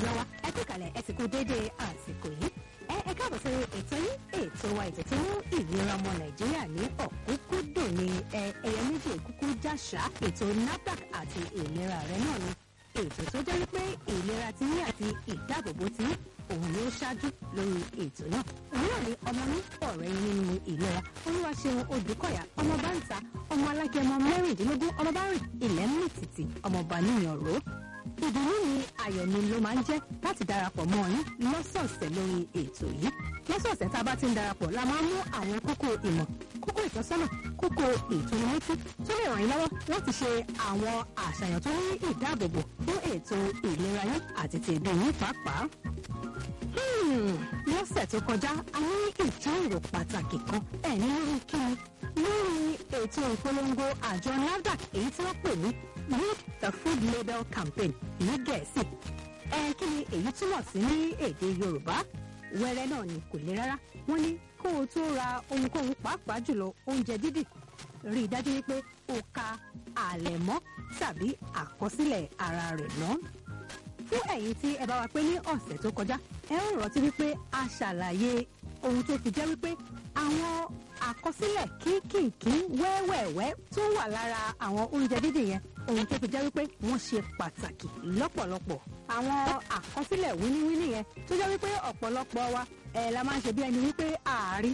èèyàn wa ẹ kú kalẹ̀ ẹ sì kú déédéé àsìkò yìí ẹ ẹ káàbọ̀ sí ètò yín ètò wa ètò tí mú ìlera ọmọ nàìjíríà ní ọ̀kúnkúndùn ní ẹ ẹyẹ méjì kúkú jáṣá ètò NAFDAC àti ìlera rẹ náà ni ètò tó jẹ́ wípé ìlera ti yín àti ìdáàbòbò ti yín òun ni ó ṣáájú lórí ètò náà òun náà ni ọmọ ní ọ̀rẹ́ yín nínú ìlera olúwaṣeun odùkọ̀yà ọmọ bá ń ta ọmọ alágẹmọ mẹ́rìndínlógún ọmọ bá rìn ilẹ̀ ń mì tìtì ọmọọba níyàn ró ìdùnnú ni ayọ̀ ni ló máa ń jẹ́ láti darapọ̀ mọ́ ọ ní lọ́sọ̀ọ̀sẹ̀ lórí ètò yìí lọ́sọ̀ọ̀sẹ̀ tá a bá ti ń darapọ̀ la máa ń mú àwọn kókó ìmọ̀ kókó ìtọ́sọ́nà kókó ìtúnimọ́tí tó lè ràn yín lọ́wọ́ láti ṣe àwọn àṣàyàn tó ní ìdáàbòbò fún ètò ìlera yín àti ti ìdùn yín pàápàá. lọ́sẹ̀ tó kọjá a ní ìjíròrò pàtàkì kan ẹ̀ ní lórí kíni lórí ètò ìpolongo àjọ NAFDAC èyí tí wọ́n pè ní read the food label campaign ní gẹ̀ẹ́sì ẹ kí ni èyí túmọ̀ sí ní èdè yorùbá wẹ́rẹ́ náà ni kò le rárá wọ́n ní kó o tó ra ohunkóhun pàápàá jùlọ oúnjẹ dídì rí i dájú wípé o ka àlẹ̀mọ́ tàbí àkọsílẹ̀ ara rẹ̀ náà fún ẹ̀yin tí ẹ bá wa pé ní ọ̀sẹ̀ tó kọjá ẹ ń rántí wípé a ṣàlàyé ohun tó fi jẹ́ wípé àwọn àkọsílẹ̀ kínkìnkín wẹ́wẹ̀wẹ́ tó wà lára àwọn oúnjẹ dídì yẹn ohun tó fi jẹ́ wípé wọ́n ṣe pàtàkì lọ́pọ̀lọpọ̀ àwọn àkọsílẹ̀ wíníwíní yẹn tó jẹ́ wípé ọ̀pọ̀lọpọ̀ wa ẹ̀ la máa ń ṣe bí ẹni wípé ààrí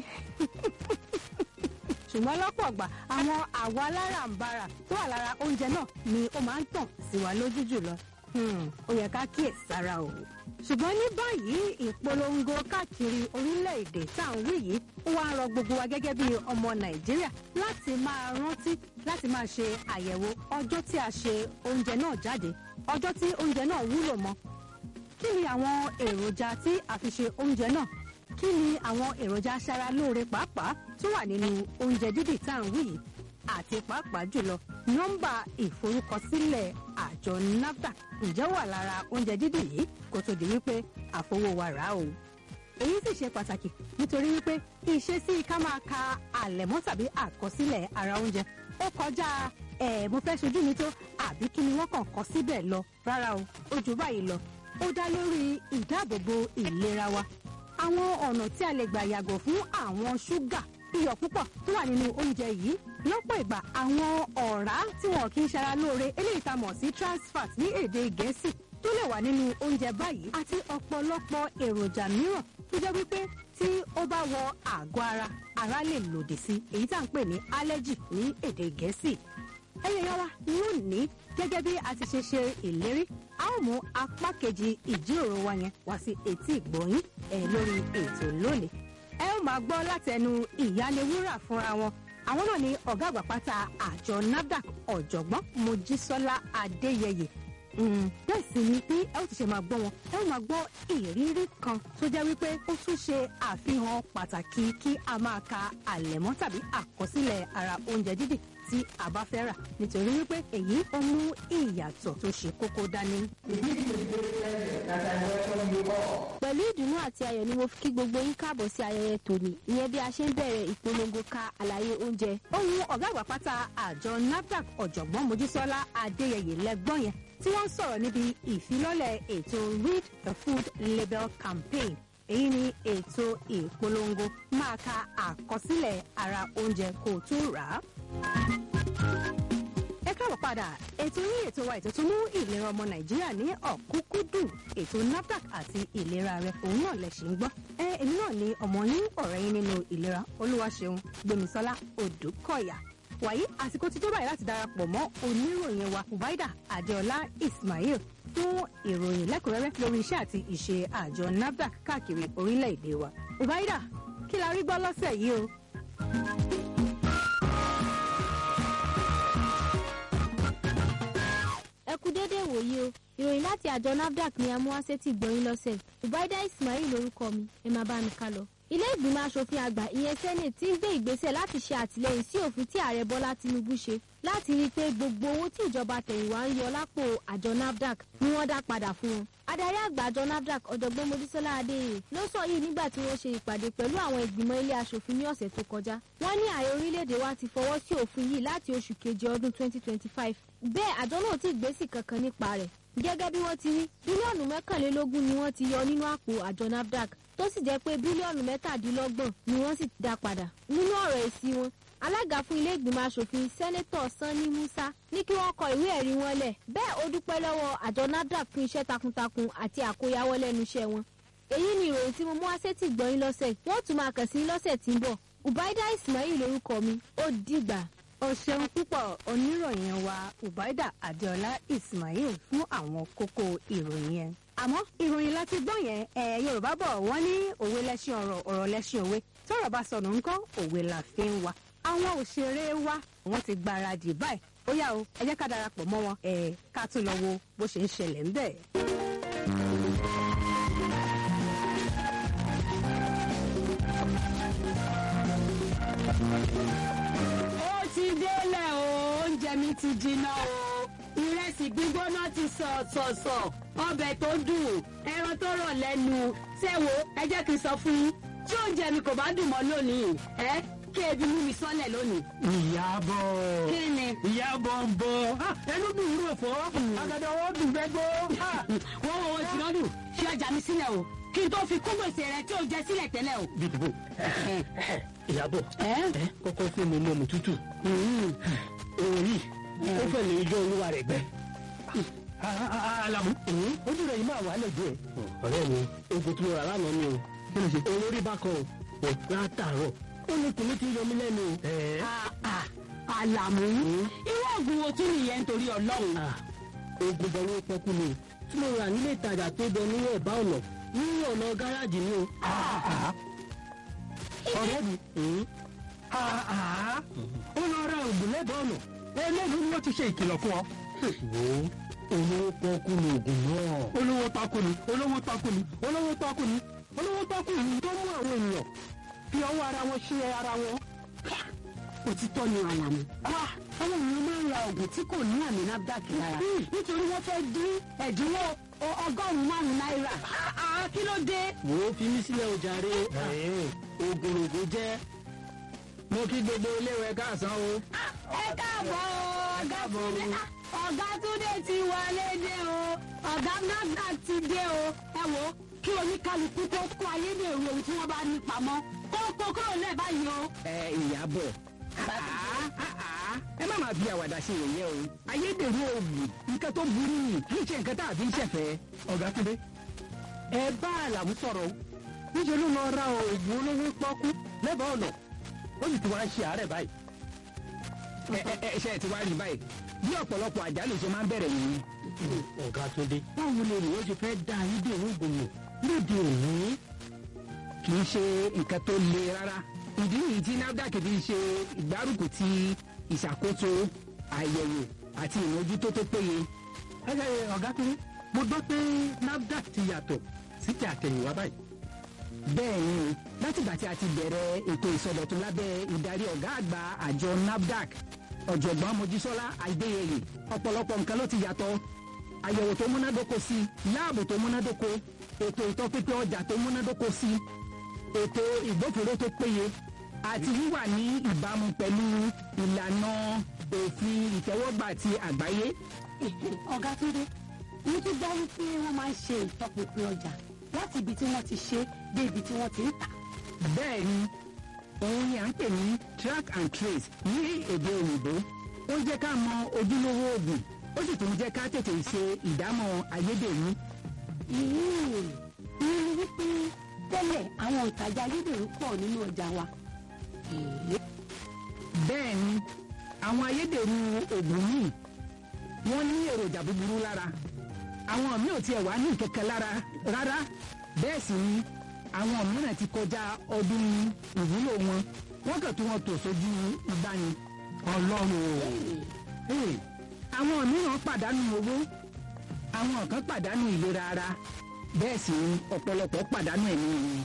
ṣùgbọ́n lọ́pọ̀ ọ̀gbà àwọn àwọ̀ aláràǹbarà tó wà lára oúnjẹ náà ni ó máa ń tàn sí wa lójú jùlọ ó yẹ ká kíyè sára o ṣùgbọ́n ní báyìí ìpolongo káàkiri orílẹ̀-èdè tá à ń wí yìí ó wá ń rọ gbogbo wa gẹ́gẹ́ bí ọmọ nàìjíríà láti máa rántí láti máa ṣe àyẹ̀wò ọjọ́ tí a ṣe oúnjẹ náà jáde ọjọ́ tí oúnjẹ náà wúlò mọ́ kí ni àwọn èròjà tí a fi ṣe oúnjẹ náà kí ni àwọn èròjà aṣaralóore pàápàá tó wà nínú oúnjẹ dídì tá à ń wí yìí àti pàápàá jùlọ nọ́mbà ìforúkọsílẹ̀ àjọ NAFDAC ǹjẹ́ wà lára oúnjẹ dídì yìí kó tó di wípé àfọwọ́wà rà o. èyí sì ṣe pàtàkì nítorí wípé ìṣesí ká máa ka àlẹ̀mọ́ tàbí àkọsílẹ̀ ara oúnjẹ ó kọjá ẹ̀ mo fẹ́ ṣojú mi tó àbí kí ni wọ́n kàn kọ síbẹ̀ lọ rárá o ó jù báyìí lọ ó dá lórí ìdáàbòbò ìlera wa àwọn ọ̀nà tí a lè gbà yàgò fún àwọn ṣúgà iyọ̀ púpọ̀ tó wà nínú oúnjẹ yìí lọ́pọ̀ ìgbà àwọn ọ̀rá tí wọn kì í ṣara lóore eléyìí tá a mọ̀ sí trans fat ní èdè gẹ̀ẹ́sì tó lè wà nínú oúnjẹ báyìí àti ọ̀pọ̀lọpọ̀ èròjà mìíràn tó jẹ́ wípé tí ó bá wọ àgọ́ ara ara lè lòdì sí èyí tá à ń pè ní allergy ní èdè gẹ̀ẹ́sì ẹyẹ yẹn wa lónìí gẹ́gẹ́ bí a ti ṣe ṣe ìlérí a ó mú apá kejì ìjíròrò wa yẹn wá sí etí ìgbọ̀nyín ẹ̀ lórí ètò lónìí ẹ ó máa gbọ́ látẹnu ìyálewúrà fúnra wọn àwọn náà ni ọ̀gá àgbà pátá àjọ NAFDAC ọ̀jọ̀gbọ́n Mojísọ́lá Adéyẹyẹ bẹ́ẹ̀ sì ni bí ẹ ó ti ṣe máa gbọ́ wọn ẹ ó máa gbọ́ ìrírí kan tó jẹ́ wípé ó tún ṣe àfihàn pàtàkì kí a máa ka àlẹ̀mọ́ tàbí àkọsílẹ̀ ara oúnjẹ dídì tí a bá fẹ́ rà nítorí wípé èyí ó mú ìyàtọ̀ tó ṣe kókó dání. pẹ̀lú ìdùnnú àti ayọ̀ ni mo fi kí gbogbo yín káàbọ̀ sí ayẹyẹ tòní ìyẹn bí a ṣe ń bẹ̀rẹ̀ ìpolongo ka àlàyé oúnjẹ. ohun ọ̀gá àgbà pátá àjọ NAFDAC ọ̀jọ̀gbọ́n Mojísọ́lá Adéyẹyẹ lẹ́gbọ́n yẹn tí wọ́n ń sọ̀rọ̀ níbi ìfilọ́lẹ̀ ètò read the food label campaign èyí ni ètò ìpolongo máa ka àkọsílẹ̀ ara oúnjẹ kó o tó rà á ẹ káàbọ̀ padà ètò yín ètò wa ètò tó mú ìlera ọmọ nàìjíríà ní ọ̀kúnkúndùn ètò NAFDAC àti ìlera rẹ òun náà lẹ ṣì ń gbọ́ ẹ èmi náà ni ọmọ yín ọ̀rẹ́ yín nínú ìlera olúwaṣeun gbémisọ́lá odùkọ̀yà wàyí àsìkò ti tó báyìí láti darapọ̀ mọ́ oníròyìn wa ubaida adéọlá ismail fún ìròyìn lẹ́kùnrẹ́rẹ́ lórí iṣẹ́ àti ìṣe àjọ NAFDAC káàkiri orílẹ̀-èdè wa ubaida kí la rí gbọ́ lọ́sẹ̀ yìí o. ẹ kú déédéé wòye o ìròyìn láti àjọ NAFDAC ni amúhásẹ́tì gbọ̀nyìn lọ́sẹ̀ ubaida ismail lórúkọ mi ẹ máa bá mi ká lọ. ilé ìgbìmọ̀ asòfin àgbà ìyẹn senate ti ń gbé ìgbésẹ̀ láti ṣe àtìlẹyìn sí òfin tí ààrẹ bọ́lá tinubu ṣe láti rí i pé gbogbo owó tí ìjọba tẹ̀yìnwá ń yọ lápò àjọ NAFDAC ni wọ́n dá padà fún wọn. adarí àgbà àjọ NAFDAC ọ̀jọ̀gbọ́n mojísọ́lá adéyẹ ló sọ yìí nígbà tí wọ́n ṣe ìpàdé pẹ̀lú àwọn ìgbìmọ̀ ilé asòfin ní ọ̀sẹ̀ tó kọjá. wọ́n ní ààrẹ orílẹ̀-èdè wa ti fọwọ́ sí òfin yìí láti oṣù keje ọdún 2025 bẹ́ẹ̀ àjọ náà ti gbésì kankan nípa rẹ̀ gẹ́gẹ́ bí wọ́n ti rí bílíọ̀nù mẹ́kànlélógún ni wọ́n ti yọ nínú àpò àjọ nafdac tó sì jẹ́ pé bílíọ̀nù mẹ́tàdínlọ́gbọ̀n ni wọ́n sì dá padà nínú ọ̀rọ̀ èsì wọn alága fún ilé ìgbìmọ̀ asòfin sẹ́nẹ́tọ̀ sanni musa ní kí wọ́n kọ ìwé ẹ̀rí wọn lẹ̀ bẹ́ẹ̀ ó dúpẹ́ lọ́wọ́ àjọ nafdac fún iṣẹ́ takuntakun àti àkóyawọ́ lẹ́nu iṣẹ́ wọn èyí ni ìròyìn tí mo mú wá sétí gbọ́yìn lọ́sẹ̀ wọ́n tún máa kàn sí lọ́sẹ̀ tí ń bọ̀ ubaida ismail lorúkọ mi ó dìgbà. o ṣeun púpọ̀ oníròyìn wa ubaida adeola ismail fún àwọn kókó ìròyìn yẹn. àmọ́ ìròyìn láti gbọ́ yẹn ẹ̀ yorùbá bọ̀ wọ́n ní òwe lẹ́ṣin ọ̀rọ̀ ọ̀rọ̀ lẹ́ṣin òwe tọ́rọ̀ bá sọnù ńkọ́ òwe la fi ń wa. àwọn òṣèré wa wọ́n ti gbáradì báyìí ó yá o ẹ jẹ́ ká darapọ̀ mọ́ wọn ẹ̀ ká tún lọ wo bó ṣe ń ṣẹlẹ̀ ńbẹ̀. ó ti délẹ̀ o oúnjẹ mi ti jiná o ìrẹsì gbígbóná ti sọ̀sọ̀sọ̀ ọbẹ̀ tó dùn ẹran tó rọ̀ lẹ́nu ṣé wo ẹ jẹ́ kí n sọ fún yín tí oúnjẹ mi kò bá dùn mọ́ lónìí ẹ kí ebi mú mi sọ́lẹ̀ lónìí. ìyàbọ̀ kí ni. ìyàbọ̀ ń bọ̀ ẹnu dùn rò fọ́ àgàdà wọn dùn gbẹgbó. wọ́n wọ́n wọ́n ti lọ́dún fi ọjà mi sílẹ̀ o kí n tó fi kún gbèsè rẹ tí o jẹ sílẹ̀ tẹ́lẹ̀ o. dìbò ìyàbọ̀ ẹ kọ́kọ́ fún mi mọ́mù tútù òun yìí ó fẹ́ lè yọ olúwa rẹ̀ gbẹ. alamu ojú rẹ̀ yìí máa wà lẹ́jọ́ ẹ̀. ọ̀rẹ́ mi oògùn tí mo rà lánàá ni o kí ló ṣe olórí bákan o látàárọ̀ ó ní kùnú ti yọ mí lẹ́nu o. Ah, ah, àlàmú irú oògùn wo tún nìyẹn nítorí ọlọ́run. oògùn bọ̀ ló pọ́kú ni o tí mo rà nílé ìtajà tó bẹ ní ẹ̀bá ọ̀nà ní ọ̀nà gáràjì ni o. ọ̀rẹ́ mi ó lọ ra oògùn lẹ́bàá ọ̀nà eléyìí ni wọ́n ti ṣe ìkìlọ̀ fún ọ. wo olówó pọ́kú ni oògùn náà. olówó takú ni olówó takú ni olówó takú ni olówó takú ni tó mú àwọn ènìyàn fi ọwọ́ ara wọn ṣe ara wọn. òtítọ́ ni àlàmú. àwọn èèyàn máa ń ra oògùn tí kò ní àmì nafdac lára nítorí wọ́n fẹ́ dín ẹ̀dínwó ọ- ọgọ́rùn-ún márùn-ún náírà. Ah, kí ló dé. wò ó fi mí sílẹ̀ o jàre. oògùn oògùn jẹ́ mo kí gbogbo iléèwé káàsán o. ẹ káàbọ̀ o, ọ̀gá túnde ọ̀gá túnde ti wọlé dé o ọ̀gá nafdac ti dé o ẹ wo kí oníkálukú tó kó ayédèrú ohun tí wọ́n bá ní pamọ́ kó kó kúrò lẹ́ẹ̀ báyìí o. ẹ ìyàbọ̀ ẹ má máa fi àwàdà ṣe yẹ̀yẹ́ o ayédèrú oògùn nǹkan tó burú ni kì í ṣe nǹkan tá a fi ń ṣẹ̀fẹ̀. ọ̀gá túnde ẹ bá àlàmú sọ̀rọ̀ o níṣẹ́ ló lọ ra oògùn olówó pọ́kú lẹ́bàá ọ̀nà ó sì ti wá ń ṣe àárẹ̀ báyìí. ẹ ẹ ẹ ṣe ẹ ti wá rí báyìí bí ọ̀pọ̀lọpọ̀ àjálù ṣe máa ń bẹ̀rẹ̀ yìí. ọ̀gá túnde báwo ni ènìyàn ṣe fẹ́ dá ayédèrú oògùn lò lóde òní. kì í ṣe nǹkan tó le rárá ìdí nìyí tí nafdac fi ṣe ìgbárùkù ti ìṣàkóso àyẹ̀wò àti ìmójútó tó péye. ẹ ẹ ọ̀gá túnde mo gbọ́ pé nafdac ti yàtọ̀ sí ti àtẹ̀yìnwá báyìí. bẹ́ẹ̀ ni o látìgbà tí a ti bẹ̀rẹ̀ ètò ìsọdọ̀tun lábẹ́ ìdarí ọ̀gá àgbà àjọ nafdac ọ̀jọ̀gbọ́n mojísọ́lá adéyẹyẹ ọ̀pọ̀lọpọ̀ nǹkan ló ti yàtọ̀ àyẹ̀wò tó múnádóko sí láàbò tó múnádóko ètò ìtọ́pínpín ọjà tó múnádóko sí ètò ìgbófinró tó péye àti wíwà ní ìbámu pẹ̀lú ìlànà òfin ìtẹ́wọ́gbà ti àgbáyé ọ̀gá túnde mo tún gbọ́ wípé wọ́n máa ń ṣe ìtọpinpin ọjà láti ibi tí wọ́n ti ṣe dé ibi tí wọ́n ti ń tà. bẹ́ẹ̀ ni òun ni à ń pè ní track and trace ní èdè òyìnbó ó jẹ́ ká mọ ojúlówó oògùn ó sì tún jẹ́ ká tètè ṣe ìdámọ̀ ayédèrú ìyẹn ni wípé tẹ́lẹ̀ àwọn ìtajà ayédèrú pọ̀ nínú ọjà wa. Èé, bẹ́ẹ̀ ni àwọn ayédèrú oògùn míì wọ́n ní èròjà búburú lára àwọn míì ò tiẹ̀ wá ní kankan lára rárá bẹ́ẹ̀ sì ni àwọn mìíràn ti kọjá ọdún ìwúlò wọn wọ́n kàn tó wọn tò sójú ìgbani ọlọ́run o. Hey, àwọn mìíràn pàdánù owó àwọn kan pàdánù ìlera ara bẹ́ẹ̀ sì ni ọ̀pọ̀lọpọ̀ pàdánù ẹ̀mí wọn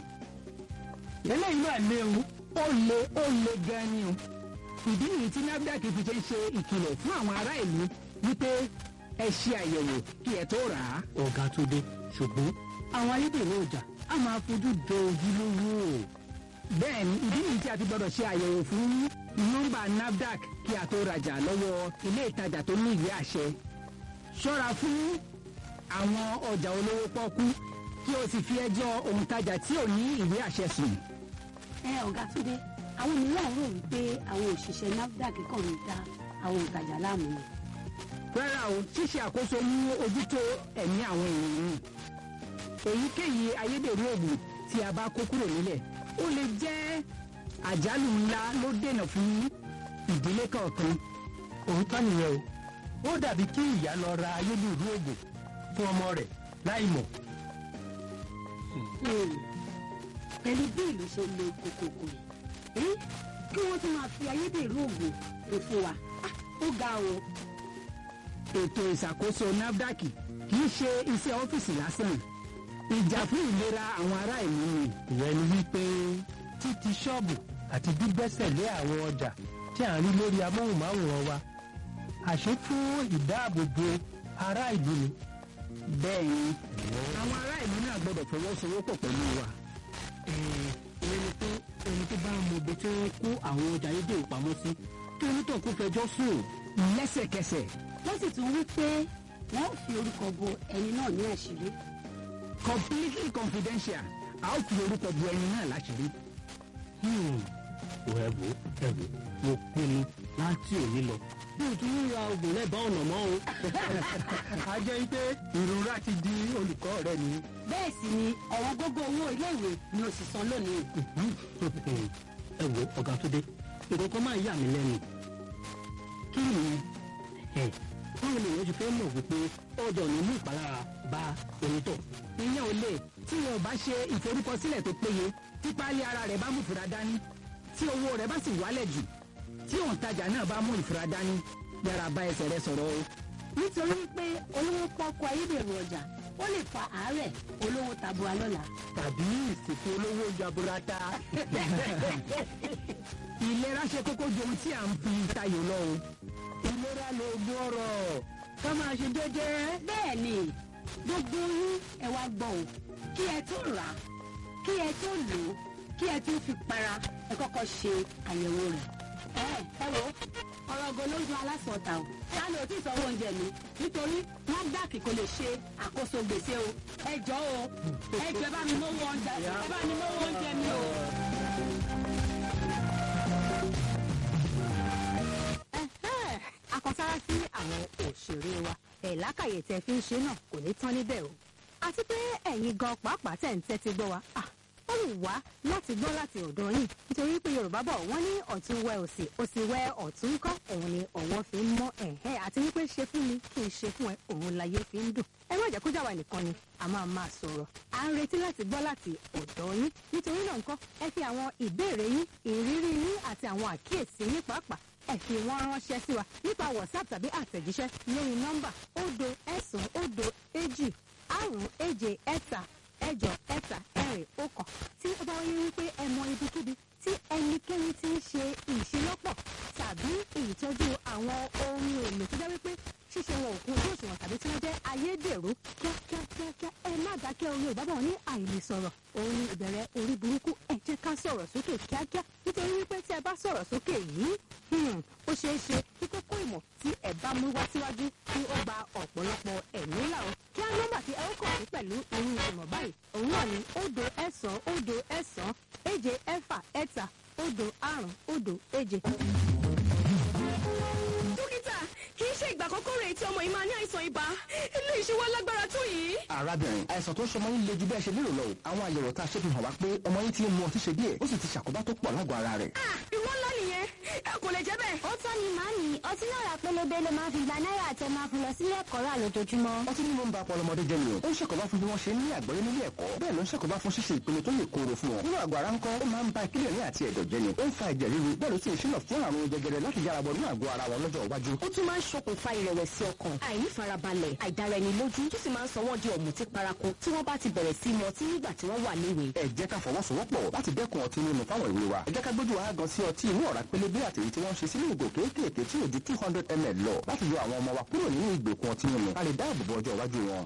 eléyìí náà léwu ó le ó le gan ni o ìdí nìyí tí nafdac fi ṣe ń ṣe ìkìlọ̀ fún àwọn ará ìlú wípé ẹ ṣe àyẹ̀wò kí ẹ tó rà á. ọ̀gá túnde ṣùgbọ́n àwọn ayédèrú ọjà á máa fojú jọ ojúlówó o. bẹ́ẹ̀ ni ìdí nìyí tí a fi gbọ́dọ̀ ṣe àyẹ̀wò fún nọ́mbà nafdac kí a tó rajà lọ́wọ́ ilé ìtajà tó ní ìwé àṣẹ. ṣọ́ra fún àwọn ọjà olówó pọ́kú kí o sì fi ẹjọ́ òǹtajà tí ò ní ìwé àṣẹ sùn. ẹ ọ̀gá túndé àwọn mìíràn rò wípé àwọn òṣìṣẹ́ nafdac kàn ń da àwọn òǹtajà láàmú ni. rárá o ṣíṣe àkóso ní ojútó ẹ̀mí àwọn èèyàn ni èyíkéyìí ayédèrú òògùn tí a bá kó kúrò nílẹ̀ ó lè jẹ́ àjálù ńlá ló dènà fún ìdílé kọ̀ọ̀kan òótọ́ nìyẹn o ó dàbí kí ìyá lọ ra ayélujára oògùn fún ọmọ rẹ̀ láì mọ̀. Hmm. pẹ̀lú bí ìlú ṣe le kòkòkò yìí kí wọ́n tún máa fi ayédèrú òògùn lò fún wa Ah, ó ga o. ètò ìṣàkóso nafdac kì í ṣe iṣẹ́ ọ́fíìsì lásán ìjà fún ìlera àwọn ará ìlú ni ìyẹn ni wípé títí ṣọ́ọ̀bù àti gbígbẹ́sẹ̀ lé àwọn ọjà tí à ń rí lórí amóhùnmáwòrán wa àṣé fún ìdáàbòbò ará ìlú ni. bẹ́ẹ̀ ni àwọn ará ìlú náà gbọ́dọ̀ fọwọ́sowọ́pọ̀ pẹ̀lú wa. ìyẹn ni pé ẹni tó bá mọ ibi tí wọ́n kó àwọn ọjà ayédèrú pamọ́ sí kí onítọ̀ kó fẹjọ́ sùn. lẹ́sẹ̀kẹsẹ̀ wọ́n sì tún wí pé wọ́n ó fi orúkọ bo ẹni náà ní àṣírí. completely confidential a ó fi orúkọ bu ẹni náà láṣìírí. ò ẹ wò ẹ wò mo pinnu láti òní lọ bí o tún ń ra oògùn lẹ́bàá ọ̀nà mọ́ o. a jẹ́ pé ìrora ti di olùkọ́ rẹ ni. bẹ́ẹ̀ sì ni ọ̀wọ́n gógó owó iléèwé ni ó sì san lónìí. ẹ wò ọ̀gá tó dé nǹkan kan máa ń yà mí lẹ́nu. kí nìyẹn ẹ báwo ni èèyàn ṣe fẹ́ mọ̀ wípé ọjà ò ní mú ìpalára bá onítọ̀. ìyẹn ò lè tí wọn ò bá ṣe ìforúkọsílẹ̀ tó péye tí páálí ara rẹ̀ bá mú ìfura dání tí owó rẹ̀ bá sì wálẹ̀ jù tí òǹtajà náà bá mú ìfura dání yára bá ẹsẹ̀ rẹ̀ sọ̀rọ̀ o. nítorí pé olówó pọ́kú ayédèrú ọjà ó lè fa àárẹ̀ olówó tabua lọ́la. tàbí ìsìnkú olówó jaburata. ìlera ṣe kókó ju ohun tí à ń fi tayò lọ o. ìlera lóògùn ọrọ̀ ká máa ṣe jẹ́jẹ́. bẹ́ẹ̀ ni gbogbo yín ẹ wá gbọ́ o kí ẹ tó rà á kí ẹ tó lò ó kí ẹ tó fi para ẹ kọ́kọ́ ṣe àyẹ̀wò rẹ̀. ẹ ẹ wo ọ̀rọ̀ ọgọ lójú alásọ̀tà o sani ò tí ì sanwó oúnjẹ mi nítorí nafdac kò lè ṣe àkóso gbèsè o ẹ jọ o ẹ jọ ẹ bá mi mówó oúnjẹ ẹ bá mi mówó oúnjẹ mi o. Ẹ̀hẹ́n, akọsára sí àwọn òṣèré wa ẹ̀ lákàyè tẹ fi ń ṣe náà kò ní tán níbẹ̀ o àti pé ẹ̀yin gan pàápàá tẹ̀ ń tẹ́tí gbọ́ wa ah, ó wù wá láti gbọ́ láti ọ̀dọ̀ yín nítorí pé yorùbá bọ̀ wọ́n ní ọ̀tún wẹ òsì òsì wẹ ọ̀tún kọ́ òun ni ọ̀wọ́ fi ń mọ́ ẹ̀hẹ́ àti wípé ṣe fún mi kí n ṣe fún ẹ òun láyé fi ń dùn ẹ má jẹ́ kó jà wá nìkan ni a máa máa sọ̀rọ̀ à ń retí láti gbọ́ láti ọ̀dọ̀ yín nítorí náà nǹkan ẹ fi àwọn ìbéèrè yín ìrírí yín àti àwọn àkíyèsí yín pàápàá ẹ fi wọ́n ránṣẹ́ sí wa nípa whatsapp tàbí àtẹ̀jíṣẹ́ lórí nọ́mbà òdo ẹ̀sán òdo èjì àrùn èje ẹ̀ta ẹ̀jọ ẹ̀ta ẹ̀rìn ọ̀kan tí ó bá wáyé wípé ẹ mọ ibikíbi tí ẹnikẹ́ni ti ń ṣe ìṣelọ́pọ̀ tàbí ìtọ́jú àwọn ohun èlò tó jẹ́ wípé ṣíṣe wọn òkun ojú òṣùwọ̀n tàbí tí wọ́n jẹ́ ayédèrú kíákíákíá ẹ má dákẹ́ orí òbábọ̀ ní àìlèsọ̀rọ̀ òun ni ìbẹ̀rẹ̀ orí burúkú ẹ jẹ́ ká sọ̀rọ̀ sókè kíákíá nítorí wípé tí ẹ bá sọ̀rọ̀ sókè yìí hmm, ó ṣeé ṣe kí kókó ìmọ̀ tí ẹ bá mú wá síwájú kí ó gba ọ̀pọ̀lọpọ̀ ẹ̀mí là ó kí á nọ́mbà tí ẹ ó kàn sí pẹ̀lú irú ìmọ̀ báyìí òun náà ni òdo ẹ̀sán òdo ẹ̀sán èje ẹ̀fà ẹ̀ta òdo àrùn òdo èje. dókítà kì í ṣe ìgbà àkọ́kọ́ rẹ̀ tí ọmọ yìí máa ní àìsàn ibà eléyìí ṣe wá lágbára tó yìí. arábìnrin àìsàn tó ń ṣọmọ yín le ju bẹ́ẹ̀ ṣe lérò lọ o àwọn àyẹ̀wò tá a ṣe fi hàn wá pé ọmọ yín ti ń mu ọtí ṣe díẹ̀ ó sì ti ṣàkóbá tó pọ̀ lágọ̀ọ́ ara rẹ̀. Ah, ìwọ ńlá nìyẹn ẹ kò lè jẹ́ bẹ́ẹ̀. ó tọ́ ni màámi ọtí náà rà pélébé ló máa fi gba náírà àti ẹ máa fún lọ sílé ẹ̀kọ́ rà lójoojúmọ́. ọtí mímu ń ba ọpọlọ ọmọdé jẹ́ ni o ó ń ṣàkóbá fún bí wọ́n ṣe ń ní àgbọ́yé nílé ẹ̀kọ́ bẹ́ẹ̀ ló ń ṣàkóbá fún ṣíṣe ìpinnu tó lè kóró fún wọn nínú àgọ́ ara ńkọ́ ó máa ń ba kílíọ̀nì àti ẹ̀dọ̀ jẹ́ ni ó ń fa ẹ̀jẹ̀ ríru bẹ́ẹ̀ ló sì ń ṣínà fún àrùn jẹjẹrẹ láti yára bọ̀ nínú àgọ́ ara wọn lọ́jọ́ iwájú ó tún máa ń ṣokùnfà ìrẹ̀wẹ̀sì ọkàn àìnífarabalẹ̀ àìdáraẹnilójú tó sì máa ń sọ wọ́n di ọ̀mùtí paraku tí wọ́n bá ti bẹ̀rẹ̀ sí mu ọtí nígbà tí wọ́n wà léwe. ẹ jẹ́ ká fọwọ́sowọ́pọ̀ láti dẹ́kun ọtí mímu fáwọn ìwé wa ẹ jẹ́ ká gbójú wa gan sí ọtí inú ọ̀rá pélébé àti èyí tí wọ́n ń ṣe sínú ìgò kéékèèké tí ò ju two hundred ml lọ láti yọ àwọn ọmọ wa kúrò nínú ìgbèkùn ọtí mímu ká lè dáàbò bo ọjọ́ iwájú wọn.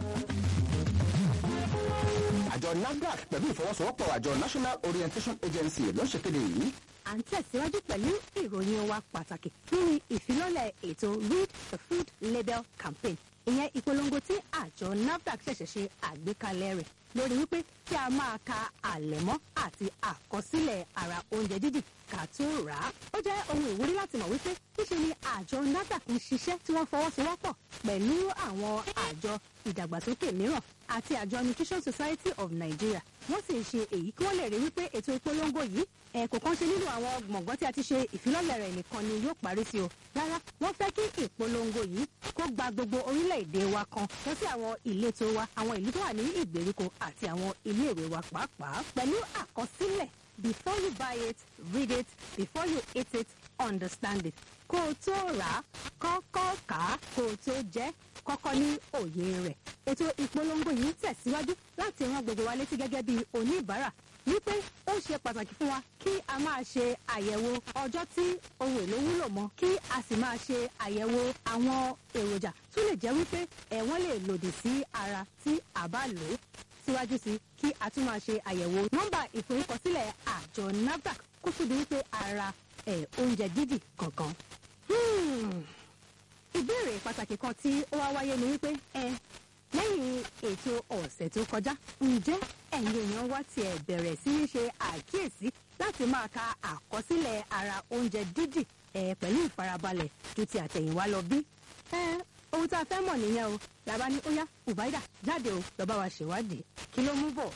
àjọ nafdac pẹ̀lú ìfọwọ́sowọ́pọ̀ àjọ national orientation agency ló ń ṣèkéde yìí à ń tẹ̀síwájú pẹ̀lú ìròyìn wa pàtàkì lórí ìfilọ́lẹ̀ ètò read the food label campaign ìyẹn ìpolongo tí àjọ nafdac ṣẹ̀ṣẹ̀ ṣe àgbékalẹ̀ rẹ̀ lórí wípé kí a máa ka àlẹ̀mọ́ àti àkọsílẹ̀ ara oúnjẹ dídì ká tó rà á. ó jẹ́ ohun ìwúrí láti mọ̀ wípé níṣe ni àjọ nafdac ń ṣiṣẹ́ tí wọ́n fọwọ́sowọ́pọ̀ pẹ̀lú àwọn àjọ ìdàgbàsókè mìíràn àti àjọ nutrition society of nigeria wọ́n sì ń ṣe èyí kí wọ́n lè rí wípé ètò ìpolongo yìí ẹ̀kọ́ kan ṣe nínú àwọn gbọ̀ngàn tí a ti ṣe ìfilọ́lẹ̀ rẹ̀ nìkan ni yóò parí sí o rárá wọ́n fẹ́ kí ìpolongo yìí kó gba gbogbo orílẹ̀-èdè wa kan lọ sí àwọn ìletò wa àwọn ìlú tó wà ní ìgbèríko àti àwọn iléèwé wa pàápàá pẹ̀lú àkọsílẹ̀ before you buy it read it before you eat it understand it kó o tó rà á kọ́kọ́ kà á kó o tó jẹ́ kọ́kọ́ ní òye rẹ̀ ètò ìpolongo yìí ń tẹ̀síwájú láti rán gbogbo wa létí gẹ́gẹ́ bí oníbàárà wípé ó ṣe pàtàkì fún wa kí a máa ṣe àyẹ̀wò ọjọ́ tí ohun èlò wúlò mọ́ kí a sì máa ṣe àyẹ̀wò àwọn èròjà tó lè jẹ́ wípé ẹ̀wọ́n lè lòdì sí ara tí a bá lò ó síwájú sí kí a tún máa ṣe àyẹ̀wò nọ́mbà ìforúkọsílẹ̀ àjọ nafdac kó tó di wípé ara ẹ̀ oúnjẹ dídì kankan. Hmm ìbéèrè pàtàkì kan tí ó wá wáyé ni wípé ẹ lẹ́yìn ètò ọ̀sẹ̀ tó kọjá ǹjẹ́ ẹ̀yin èèyàn wá tiẹ̀ bẹ̀rẹ̀ sí í ṣe àkíyèsí láti máa ka àkọsílẹ̀ ara oúnjẹ dídì ẹ pẹ̀lú ìfarabalẹ̀ ju ti àtẹ̀yìnwá lọ bí? ẹ ohun tá a fẹ́ mọ̀ nìyẹn o làbá ní ó yá ubaida jáde o lọ́ba wa ṣèwádìí kí ló mú bọ̀.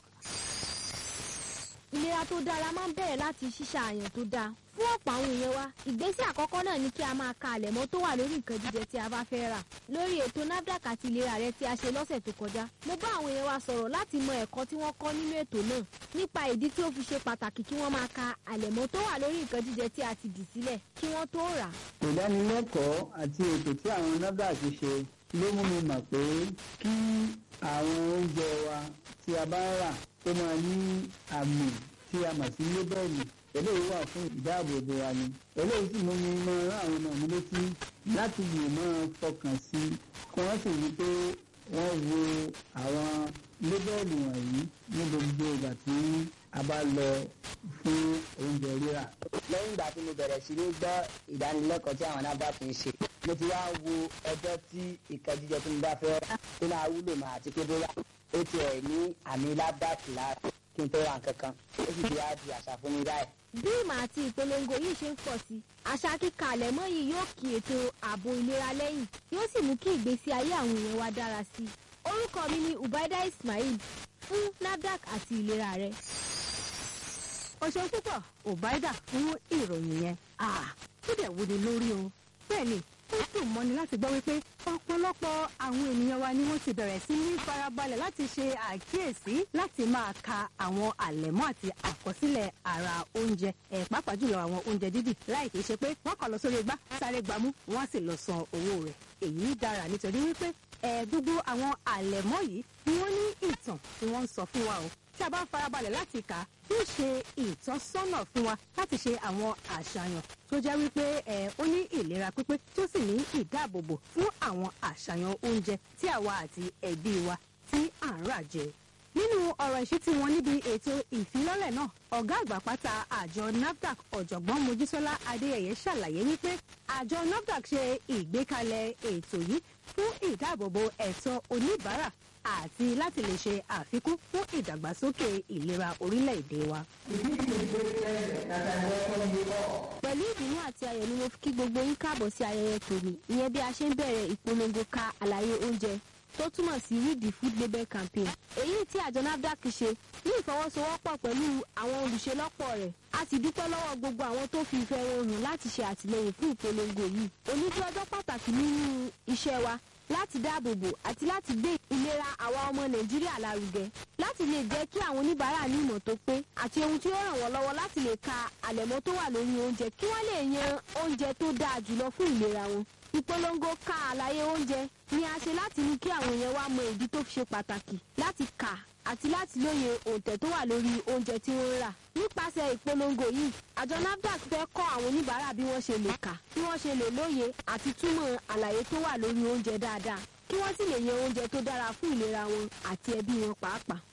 ìlera tó dára máa ń bẹ̀rẹ̀ láti ṣíṣàyàn tó dáa fún ọ̀pọ̀ àwọn èèyàn wa ìgbésẹ̀ àkọ́kọ́ náà ni kí a máa ka àlẹ̀mọ́ tó wà lórí nǹkan jíjẹ tí a bá fẹ́ rà lórí ètò nafdac àti ìlera rẹ tí a ṣe lọ́sẹ̀ tó kọjá mo bá àwọn èèyàn wa sọ̀rọ̀ láti mọ ẹ̀kọ́ tí wọ́n kọ́ nínú ètò náà nípa ìdí tí ó fi ṣe pàtàkì kí wọ́n máa ka àlẹ̀mọ́ tó wà lórí nǹkan jíjẹ tí a ti dì sílẹ̀ kí wọ́n tó rà. ìdánilẹ́kọ̀ọ́ àti ètò tí àwọn nafdac ṣe ló mú mi mọ̀ pé kí àwọn oúnjẹ wa tí a bá rà tó máa ní àmì tí a mọ̀ sí lébẹ́ẹ̀lì eléyìí wà fún ìdáàbòbò wa ni eléyìí sì mú mi mọ rán àwọn ọmọ mi létí láti lè máa fọkàn sí kí wọ́n sì rí pé wọ́n wo àwọn lébẹ́ẹ̀lì wọ̀nyí ní gbogbo ìgbà tí a bá lọ fún oúnjẹ rírà. lẹ́yìn ìgbà tí mo bẹ̀rẹ̀ sí ní gbọ́ ìdánilẹ́kọ̀ọ́ tí àwọn náà fi ń ṣe mo ti wá wo ọjọ́ tí ìkan jíjẹ tí mo bá fẹ́ rà tó máa wúlò mà àti pé bóyá ó tiẹ̀ ní àmì lábàtì lára kí n tó ra nǹkan kan ó sì ti wá di àṣà fún mi báyìí. bí ìmọ̀ àti ìpolongo yìí ṣe ń pọ̀ sí àṣà kíka àlẹ̀mọ́ yìí yóò kí ètò ààbò ìlera lẹ́yìn yóò sì mú kí ìgbésí ayé àwọn èèyàn wa dára sí i orúkọ mi ni ubaida ismail fún nafdac àti ìlera rẹ. o ṣeun púpọ̀ ubaida fún ìròyìn yẹn ah ó dẹ̀ wúni lórí o bẹ́ẹ̀ ni ó dùn mọ́ni láti gbọ́ wípé ọ̀pọ̀lọpọ̀ àwọn ènìyàn wa ni wọ́n ti bẹ̀rẹ̀ sí ní farabalẹ̀ láti ṣe àkíyèsí láti máa ka àwọn àlẹ̀mọ́ àti àkọsílẹ̀ ara oúnjẹ ẹ̀ pàápàá jùlọ àwọn oúnjẹ dídì láì kìí ṣe pé wọ́n kàn lọ sórí igbá sáré gbámú wọ́n á sì lọ san owó rẹ̀ èyí dára nítorí wípé ẹ̀ gbogbo àwọn àlẹ̀mọ́ yìí ni wọ́n ní ìtàn tí wọ́n ń sọ fún wa o tí a bá ń farabalẹ̀ láti kà á yóò ṣe ìtọ́sọ́nà fún wa láti ṣe àwọn àṣàyàn tó jẹ́ wípé ẹ̀ ó ní ìlera pípé tó sì ní ìdáàbòbò fún àwọn àṣàyàn oúnjẹ tí àwa àti ẹbí wa tí à ń rà jẹ. nínú ọ̀rọ̀ ìṣítí wọn níbi ètò ìfilọ́lẹ̀ náà ọ̀gá àgbà pátá àjọ nafdac ọ̀jọ̀gbọ́n mojísọ́lá adéyẹyẹ ṣàlàyé wípé àjọ nafdac ṣe ìgbékalẹ̀ ètò yìí fún ìdáàbòbò ẹ̀tọ́ oníbàárà àti láti lè ṣe àfikún fún ìdàgbàsókè ìlera orílẹ̀-èdè wa. pẹ̀lú ìdùnnú àti ayọ̀ ni mo fi kí gbogbo yín káàbọ̀ sí ayẹyẹ tòní ìyẹn bí a ṣe ń bẹ̀rẹ̀ ìpolongo ka àlàyé oúnjẹ tó túmọ̀ sí read the food label campaign èyí tí àjọ nafdac ṣe ní ìfọwọ́sowọ́pọ̀ pẹ̀lú àwọn olùṣelọ́pọ̀ rẹ̀ a sì dúpẹ́ lọ́wọ́ gbogbo àwọn tó fi ìfẹ́ wọn hàn láti ṣe àtìlẹyìn fún ìpolongo yìí onídìí ọjọ́ pàtàkì nínú iṣẹ́ wa láti dáàbòbò àti láti gbé ìlera àwa ọmọ nàìjíríà lárugẹ láti lè jẹ́ kí àwọn oníbàárà ní ìmọ̀ tó pé àti ohun tí ó ràn wọ́n lọ́wọ́ láti lè ka àlẹ̀mọ́ tó wà lórí oúnjẹ kí wọ́n lè yan oúnjẹ tó dáa jùlọ fún ìlera wọn ìpolongo ka àlàyé oúnjẹ ni a ṣe láti ní kí àwọn èèyàn wá mọ ìdí tó fi ṣe pàtàkì láti kà àti láti lóye òǹtẹ̀ tó wà lórí oúnjẹ tí wọ́n ń rà nípasẹ̀ ìpolongo yìí àjọ nafdac fẹ́ kọ́ àwọn oníbàárà bí wọ́n ṣe lè kà bí wọ́n ṣe lè lóye àti túmọ̀ àlàyé tó wà lórí oúnjẹ dáadáa kí wọ́n sì lè yan oúnjẹ tó dára fún ìlera wọn àti ẹbí wọn pàápàá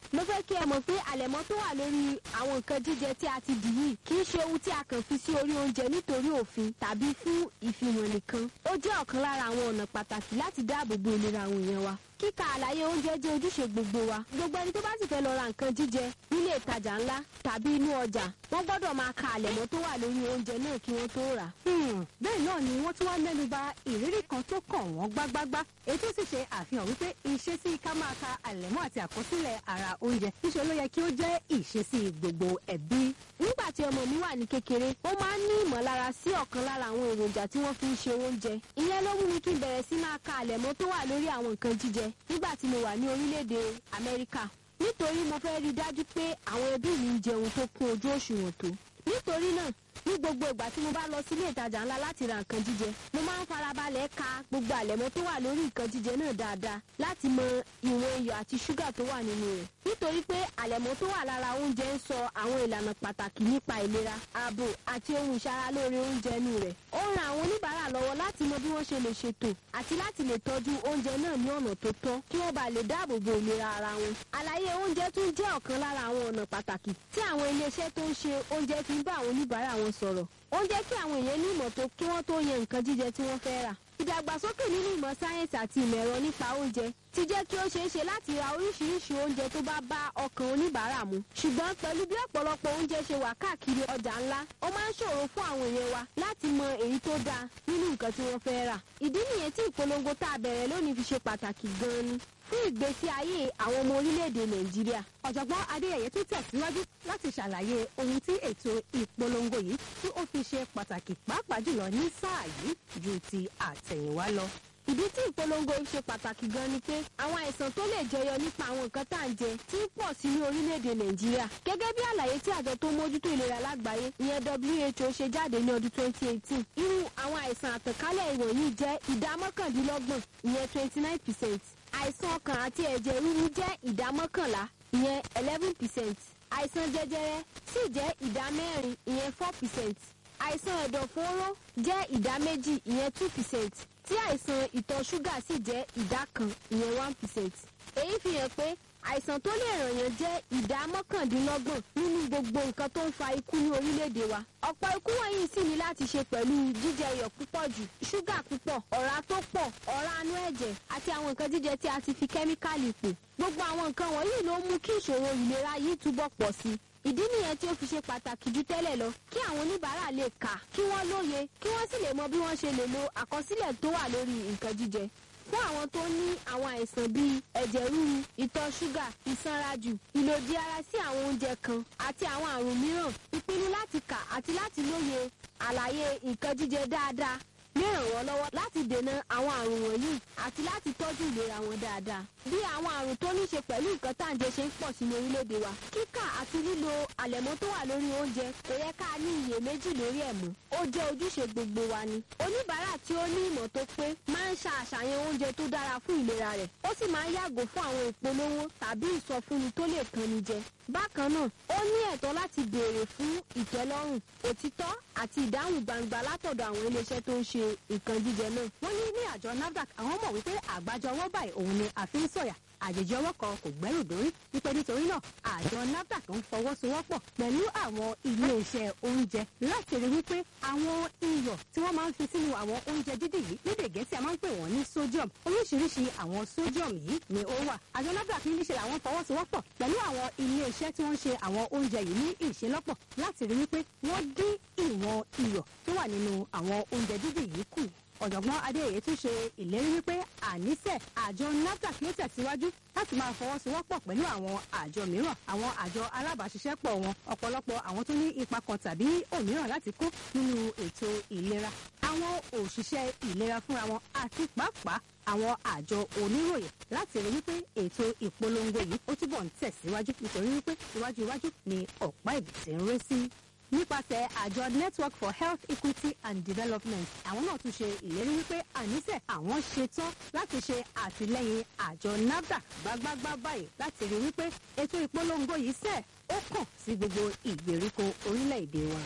mo fẹ́ kí ẹ mọ̀ pé àlẹ̀mọ́ tó wà lórí àwọn nǹkan jíjẹ tí a ti dì yìí kì í ṣe ohun tí a kàn fi sí orí oúnjẹ nítorí òfin tàbí fún ìfihàn nìkan ó jẹ́ ọ̀kan lára àwọn ọ̀nà pàtàkì láti dáàbò bo ìlera àwọn èèyàn wa kíka àlàyé oúnjẹ jẹ́ ojúṣe gbogbo wa gbogbo ẹni tó bá sì fẹ́ lọ ra nǹkan jíjẹ nílé ìtajà ńlá tàbí inú ọjà wọ́n gbọ́dọ̀ máa ka àlẹ̀mọ́ tó wà lórí oúnjẹ náà kí wọ́n tó rà. bẹ́ẹ̀ náà ni wọ́n tún wá mẹ́nu ba ìrírí kan tó kàn wọ́n gbágbágbá èyí tó sì ṣe àfihàn wípé ìṣesí ká máa ka àlẹ̀mọ́ àti àkọsílẹ̀ ara oúnjẹ níṣẹ́ ló yẹ kí ó jẹ́ ìṣesí gbogbo ẹbí. nígbà tí ọmọ mi wà ní kékeré ó máa ń ní ìmọ̀lára sí ọ̀kan lára àwọn èròjà tí wọ́n fi ń ṣe oúnjẹ ìyẹn ló mú mi kí n bẹ̀rẹ̀ sí máa ka àlẹ̀mọ́ tó wà lórí àwọn nǹkan jíjẹ nígbà tí mo wà ní orílẹ̀-èdè amẹ́ríkà nítorí mo fẹ́ rí i dájú pé àwọn ẹbí mi ń jẹun tó kún ojú òṣùwọ̀n tó nítorí náà ní gbogbo ìgbà tí mo bá lọ sílé ìtajà ńlá láti ra nǹkan jíjẹ mo máa ń farabalẹ̀ ka gbogbo àlẹ̀mọ́ tó wà lórí nǹkan jíjẹ náà dáadáa láti mọ ìwọ̀n iyọ̀ àti ṣúgà tó wà nínú rẹ̀ nítorí pé àlẹ̀mọ́ tó wà lára oúnjẹ ń sọ àwọn ìlànà pàtàkì nípa ìlera ààbò àti ohun ìṣaralóore oúnjẹ inú rẹ̀ ó ń ran àwọn oníbàárà lọ́wọ́ láti mọ bí wọ́n ṣe lè ṣètò àti láti lè tọ́jú oúnjẹ náà ní ọ̀nà tó tọ́ kí wọ́n bá lè dáàbò bo ìlera ara wọn àlàyé oúnjẹ tún jẹ́ ọ̀kan lára àwọn ọ̀nà pàtàkì tí àwọn iléeṣẹ́ tó ń ṣe oúnjẹ fi ń bá àwọn oníbàárà wọn sọ̀rọ̀ ó ń jẹ́ kí àwọn èèyàn ní ìmọ̀ tó kí wọ́n tó yan nǹkan jíjẹ tí wọ́n fẹ́ rà. ìdàgbàsókè nínú ìmọ̀ sáyẹ́ǹsì àti ìmọ̀ ẹ̀rọ nípa oúnjẹ ti jẹ́ kí ó ṣeé ṣe láti ra oríṣiríṣi oúnjẹ tó bá bá ọkàn oníbàárà mu. ṣùgbọ́n pẹ̀lú bí ọ̀pọ̀lọpọ̀ oúnjẹ ṣe wà káàkiri ọjà ńlá ó máa ń ṣòro fún àwọn èèyàn wa láti mọ èyí tó dáa nínú nǹkan tí wọ́n fẹ́ rà. ìdí nìyẹn tí ìpolongo tá a bẹ̀rẹ̀ lónìí fi ṣe pàtàkì gan-an ni fún ìgbésí ayé àwọn ọmọ orílẹ̀-èdè nàìjíríà. ọ̀jọ̀gbọ́n adéyẹyẹ tún tẹ̀síwájú láti ṣàlàyé ohun tí ètò ìpolongo yìí tí ó fi ṣe pàtàkì pàápàá jùlọ ní sáà yìí ju ti àtẹ̀yìnwá lọ. ìdí tí ìpolongo yìí ṣe pàtàkì gan ni pé àwọn àìsàn tó lè jẹyọ nípa àwọn nǹkan tá à ń jẹ ti ń pọ̀ sí ní orílẹ̀-èdè nàìjíríà gẹ́gẹ́ bí àlàyé tí àjọ tó mójútó ìlera lágbàáyé ìyẹn who ṣe jáde ní ọdún 2018 irú àwọn àìsàn àtànkálẹ̀ ìwọ̀nyí jẹ́ ìdá mọ́kàndínlọ́gbọ̀n ìyẹn 29 percent àìsàn ọkàn àti ẹ̀jẹ̀ ríru jẹ́ ìdá mọ́kànlá ìyẹn eleven percent àìsàn jẹjẹrẹ sì jẹ́ ìdá mẹ́rin ìyẹn four percent àìsàn ẹ̀dọ̀fóró jẹ́ ìdá méjì ìyẹn two percent tí àìsàn ìtọ̀ ṣúgà sì jẹ́ ìdá kan ìyẹn one percent èyí fi hàn pé àìsàn tó lè ràn yàn jẹ́ ìdá mọ́kàndínlọ́gbọ̀n nínú gbogbo nǹkan tó ń fa ikú ní orílẹ̀-èdè wa. ọ̀pọ̀ ikú wọ̀nyí sì ní láti ṣe pẹ̀lú jíjẹ iyọ̀ púpọ̀ jù ṣúgà púpọ̀ ọ̀rá tó pọ̀ ọ̀rá anú ẹ̀jẹ̀ àti àwọn nǹkan jíjẹ tí a ti fi kẹ́míkàlì pò. gbogbo àwọn nǹkan wọ̀nyí ló mú kí ìṣòro ìlera yìí túbọ̀ pọ̀ sí i ìdí nìyẹn tí ó fi ṣe pàtàkì jù tẹ́lẹ̀ lọ kí àwọn oníbàárà lè kà kí wọ́n lóye kí wọ́n sì lè mọ bí wọ́n ṣe lè lo àkọsílẹ̀ tó wà lórí nǹkan jíjẹ fún àwọn tó ní àwọn àìsàn bíi ẹ̀jẹ̀ ríru ìtọ̀ ṣúgà ìsanrajù ìlòdì ara sí àwọn oúnjẹ kan àti àwọn àrùn mìíràn ìpinnu láti kà àti láti lóye àlàyé nǹkan jíjẹ dáadáa lè ràn wọ́n lọ́wọ́ láti dènà àwọn àrùn wọ̀nyí àti láti tọ́jú ìlera wọn dáadáa. bí àwọn àrùn tó ní ṣe pẹ̀lú nǹkan tá à ń jẹ ṣe ń pọ̀ sí ní orílẹ̀-èdè wa kíkà àti lílo àlẹ̀mọ́ tó wà lórí oúnjẹ kò yẹ ká ní iyèméjì lórí ẹ̀ mọ́ ó jẹ́ ojúṣe gbogbo wa ni. oníbàárà tí ó ní ìmọ̀ tó pé máa ń ṣa àṣàyàn oúnjẹ tó dára fún ìlera rẹ̀ ó sì máa ń yàgò fún àwọn ìpolówó tàbí ìsọfúnni tó lè kanni jẹ. bákan náà ó ní ẹ̀tọ́ láti béèrè fún ìtẹ́lọ́rùn òtítọ́ àti ìdáhùn gbangba látọ̀dọ̀ àwọn iléeṣẹ́ tó ń ṣe nǹkan jíjẹ náà. wọ́n ní ní àjọ nafdac àwọn mọ̀ wípé àgbájọ ọwọ́ báyìí òun ni àfi ń sọ̀yà àjèjì ọwọ́ kan kò gbẹ́rù dórí wípé nítorí náà àjọ nafdac ń fọwọ́sowọ́pọ̀ pẹ̀lú àwọn iléeṣẹ́ oúnjẹ láti rí wípé àwọn iyọ̀ tí wọ́n máa ń fi sínú àwọn oúnjẹ dídì yìí lédè gẹ̀ẹ́sì a máa ń pè wọ́n ní sodium oríṣiríṣi àwọn sodium yìí ni ó wà àjọ nafdac ní níṣe àwọn fọwọ́sowọ́pọ̀ pẹ̀lú àwọn iléeṣẹ́ tí wọ́n ń ṣe àwọn oúnjẹ yìí ní ìṣelọ́pọ̀ láti rí wípé wọ́n dín ìwọ̀n iyọ̀ tó wà nínú àwọn oúnjẹ dídì yìí kù ọ̀jọ̀gbọ́n adéyẹ tún ṣe ìlérí wípé àníṣe àjọ nafdac yóò tẹ̀síwájú láti máa fọwọ́sowọ́pọ̀ pẹ̀lú àwọn àjọ mìíràn àwọn àjọ alábàáṣiṣẹ́pọ̀ wọn ọ̀pọ̀lọpọ̀ àwọn tó ní ipa kan tàbí òmíràn láti kó nínú ètò ìlera àwọn òṣìṣẹ́ ìlera fúnra wọn àti pàápàá àwọn àjọ oníròyìn láti rí wípé ètò ìpolongo yìí ó túbọ̀ ń tẹ̀síwájú nítorí wípé iwájú iwájú ni ọ̀pá ìbìtì ń ré sí nípasẹ̀ àjọ network for health equity and development àwọn náà tún ṣe ìlérí wípé àníṣe àwọn ṣetán láti ṣe àtìlẹyìn àjọ nafdac gbágbágbá báyìí láti rí wípé ètò ìpolongo yìí sẹ̀ ó kàn sí gbogbo ìgbèríko orílẹ̀-èdè wa.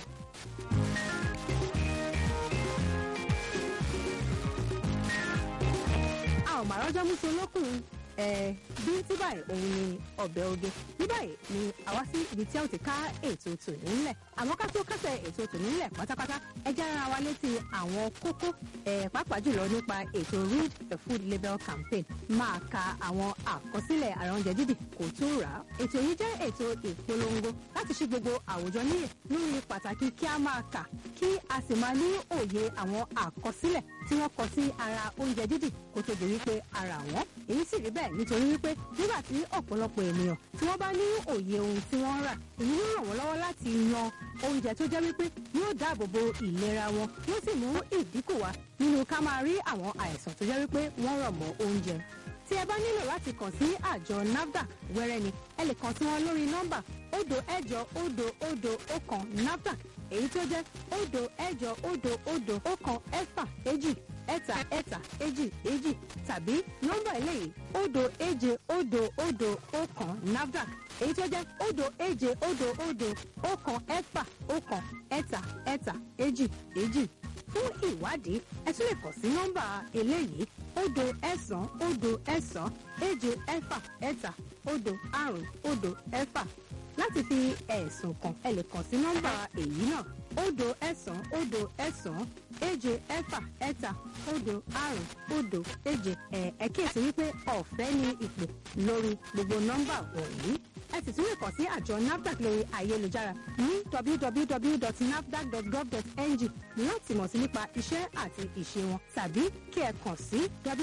a ò mà rọ́jọ́ mú sí olókùnrin ẹ bí tí báyìí òun ni ọbẹ̀ oge ní báyìí ni àwa sí ibi tí a ó ti ká ètò tòní ńlẹ̀ àmọ́ ká tó kásẹ̀ ètò tòní ńlẹ̀ pátápátá ẹ jẹ́ ara wa létí àwọn kókó ẹ pàápàá jùlọ nípa ètò read the food label campaign máa ka àwọn àkọsílẹ̀ àrà oúnjẹ dídì kò tó rà á ètò yìí jẹ́ ètò ìpolongo láti ṣí gbogbo àwùjọ níyè lórí pàtàkì kí a máa kà kí a sì máa ní òye àwọn àkọsílẹ̀ tí wọ́n kọ sí ara oúnjẹ dídì kó tó di wípé ara wọn èyí sì rí bẹ́ẹ̀ nítorí wípé nígbà tí ọ̀pọ̀lọpọ̀ ènìyàn tí wọ́n bá ní òye ohun tí wọ́n ń rà èyí ló ràn wọ́n lọ́wọ́ láti yan oúnjẹ tó jẹ́ wípé yóò dáàbò bo ìlera wọn yóò sì mú ìdínkù wá nínú ká máa rí àwọn àìsàn tó jẹ́ wípé wọ́n rọ̀ mọ́ oúnjẹ tí ẹ bá nílò láti kàn sí àjọ nafdac wẹ́rẹ́ ni ẹ lè kàn sí wọn lórí nọ́mbà òdo ẹ̀jọ òdo òdo ọ̀kan nafdac èyí tó jẹ́ òdo ẹ̀jọ òdo òdo ọ̀kan ẹ̀fà èjì ẹ̀ta ẹ̀ta èjì èjì tàbí nọ́mbà eléyìí òdo èje òdo òdo ọ̀kan nafdac èyí tó jẹ́ òdo èje òdo òdo ọ̀kan ẹ̀fà ọ̀kan ẹ̀ta ẹ̀ta èjì èjì fún ìwádìí ẹ tún lè kàn sí nọ́mbà eléyìí òdo ẹ̀sán òdo ẹ̀sán èje ẹ̀fà ẹ̀ta òdo àrún òdo ẹ̀fà láti fi ẹ̀sùn kàn ẹ lè kàn sí nọ́mbà èyí náà òdo ẹ̀sán òdo ẹ̀sán èje ẹ̀fà ẹ̀ta òdo àrún òdo èje ẹ̀ ẹ̀ kíyèsí wípé ọ̀fẹ́ ni ìpè lórí gbogbo nọ́mbà wọ̀nyí ẹ sì tún lè kàn sí àjọ nafdac lórí ayélujára ní www.nafdac.gov.ng láti mọ̀ sí nípa iṣẹ́ àti ìṣe wọn tàbí kí ẹ kàn sí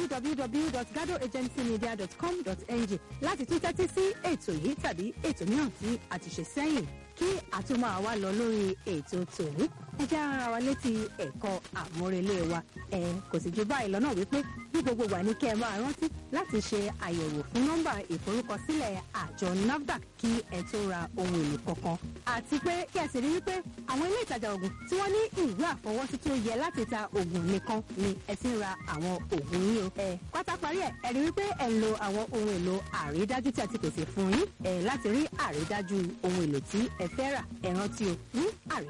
www.gadoagencymedia.com.ng láti tún tẹ́tí sí ètò yìí tàbí ètò mìíràn tí a ti ṣe sẹ́yìn kí àtúmọ̀ àwa lọ lórí ètò tòní ẹ jẹ́ ara wa létí ẹ̀kọ́ àmúrelé wa ẹ kò sì ju báyìí lọ́nà wípé bí gbogbo wà ní kẹ́ ẹ máa rántí láti ṣe àyẹ̀wò fún nọ́mbà ìforúkọsílẹ̀ àjọ nafdac kí ẹ tó ra ohun èlò kankan àti pé kí ẹ sì rí wípé àwọn ilé ìtajà oògùn tí wọ́n ní ìwé àfọwọ́sí tó yẹ láti ta oògùn nìkan ni ẹ ti ń ra àwọn oògùn yín o ẹ pátá parí ẹ ẹ rí wípé ẹ ń lo àwọn ohun èlò àrídájú tí a ti pèsè fún yín ẹ láti rí àrídájú ohun èlò tí ẹ fẹ́ rà ẹ rántí o ní àrí